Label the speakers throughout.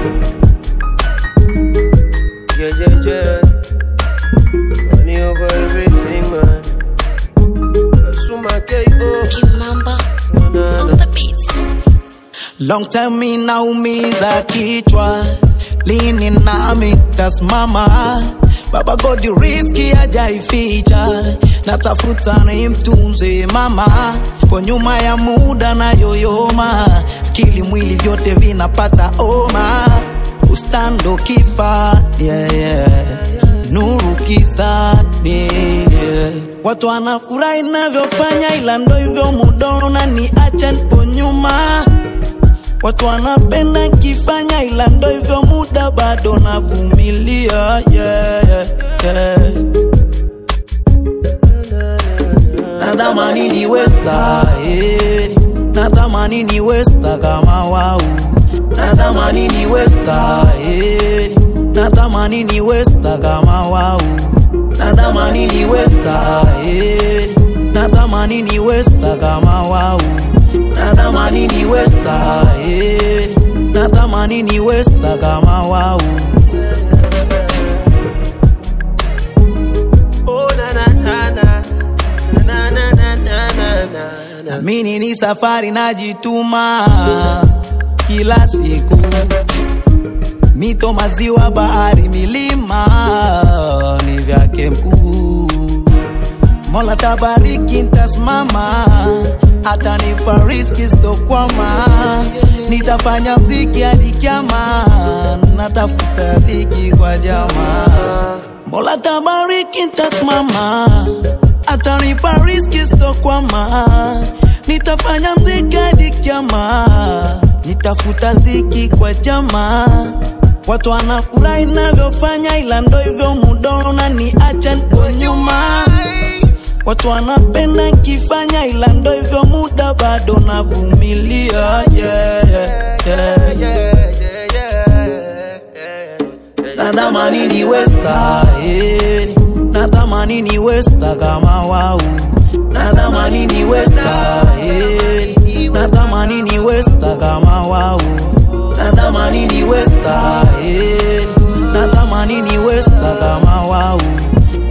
Speaker 1: Yeah, yeah, yeah. Money over everything, man. Asuma K.O.
Speaker 2: Kimamba
Speaker 1: Na, na,
Speaker 2: on
Speaker 1: na.
Speaker 2: the beats.
Speaker 3: Long time mi naumiza kichwa, lini nami tasimama? Baba Godi riski hajaificha, natafuta ni mtunze mama, kwa nyuma ya muda na yoyoma, akili mwili vyote vinapata oma, ustando kifa yeah, yeah. nuru kisani yeah. Watu wanafurahi navyofanya, ila ndo hivyo mudono na niacha nipo nyuma Watu wanapenda kifanya ila ndo hivyo muda bado navumilia yeah, yeah, yeah. Natamani ni westa eh. Natamani ni westa kama wau Natamani ni westa eh. Natamani ni westa kama wau Natamani ni westa eh. Natamani ni westa kama wau Natamani ni westa eh. Natamani ni westa kama wau
Speaker 1: Oh, na, na, na, na. Na, na, na, na, na, na, na.
Speaker 3: Mini ni safari najituma kila siku, mito, maziwa, bahari, milima ni vyake mkuu. Mola tabariki, ntasimama, atanipa riziki sitokwama, nitafanya mziki hadi kiama, natafuta dhiki kwa jamaa. Mola tabariki, ntasimama, atanipa riziki sitokwama, nitafanya mziki hadi kiama, nitafuta dhiki kwa jamaa. Watu wanafurahi navyofanya, ila ndo hivyo mudono na niacha nipo nyuma. Watu wanapenda kifanya, ila ndo hivyo muda bado navumilia yeah, yeah, yeah. Natamani ni westa eh. Natamani ni westa kama wau Natamani ni westa eh. Natamani ni westa kama wau Natamani ni westa eh. Natamani ni westa kama wau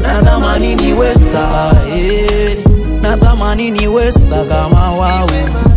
Speaker 3: Natamani ni westa eh. Natamani ni westa kama wau